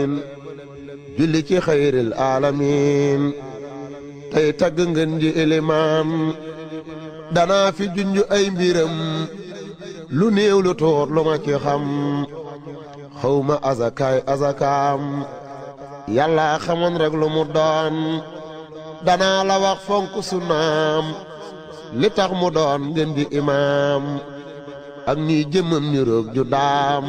julli ci xayril alamin tey tagg ngeen ji ilimaan danaa fi junj ay mbiram lu néew lu tuut lu ma ci xam xawma azakaay azakaam yàlla xamoon rek lu mu doon danaa la wax fonk sunnaam li tax mu doon ngeen di imaam ak ni jëmmam ni roog ju daam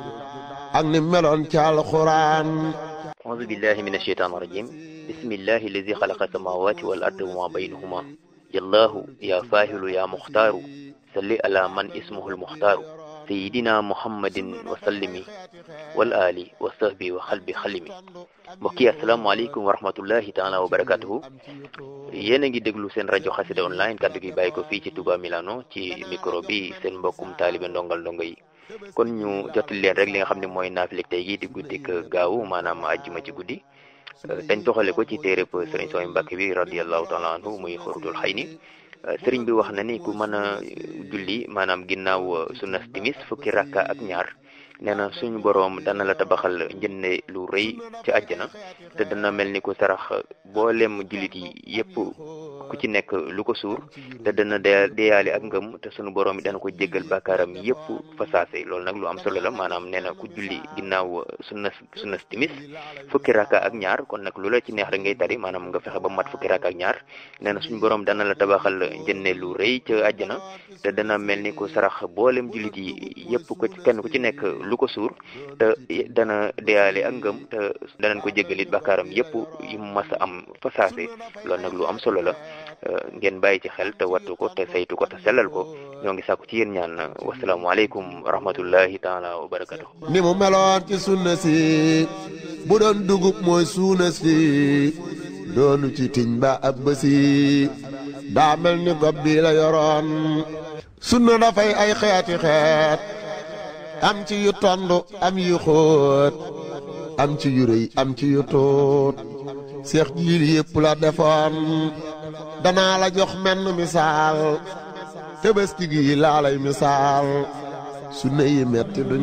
ak ni meloon ci alxuraan أعوذ بالله من الشيطان الرجيم بسم الله الذي خلق السماوات والأرض وما بينهما يا الله يا فاهل يا مختار صل على من اسمه المختار سيدنا محمد وسلم والآل وصحبه وخلب خلمي mbokk yi asalaamaaleykum wa rahmatullahi taala wa barakatuhu yéen a ngi déglu seen rajo xasida online kaddu gi bàyyi ko fii ci Touba Milano ci micro bi seen mbokkum taalibe ndongal ndongo yi kon ñu jottali leen rek li nga xam ne mooy naafileg tey gi di guddik gaaw maanaam àjjuma ci guddi dañ toxale ko ci téereb sëriñ Sooy Mbàkke bi radiallahu taala anhu muy xurutul xay ni sëriñ bi wax na ni ku mën a julli maanaam ginnaaw sunnas timis fukki rakka ak ñaar nee na suñu boroom dana la tabaxal njënne lu rëy ci àjjana te dana mel ni ku sarax boolem jullit yi yépp ku ci nekk lu ko suur te dana deyaale ak ngëm te suñu boroom yi dana ko jéggal bàkkaaram yépp fa saase loolu nag lu am solo la maanaam nee na ku julli ginnaaw sunna sunna timis fukki rakka ak ñaar kon nag lu la ci neex rek ngay tari maanaam nga fexe ba mat fukki rakka ak ñaar nee na suñu boroom dana la tabaxal njënne lu rëy ca àjjana te dana mel ni ku sarax boolem jullit yi yépp ko ci kenn ku ci nekk lu ko suur te dana deyaale ak ngëm te danañ ko jéggalit bàkkaaram yépp yu mas a am fa saase loolu nag lu am solo la ngeen bàyyi ci xel te wattu ko te saytu ko te sellal ko ñoo ngi sàkku ci yéen ñaan wasalaamualeykum wa rahmatullahi taala wa barakatu ni mu meloon ci sunna si bu doon dugub mooy suuna si doonu ci tiñ ba ab bësi daa mel ni gob bi la yoroon sunna dafay ay xeeti xeet am ci yu tond am yu xóot am ci yu rëy am ci yu tuut seex jiil yépp la defoon danaa la jox menn misaal tëbëski gi laa lay misaal su ne yi metti duñ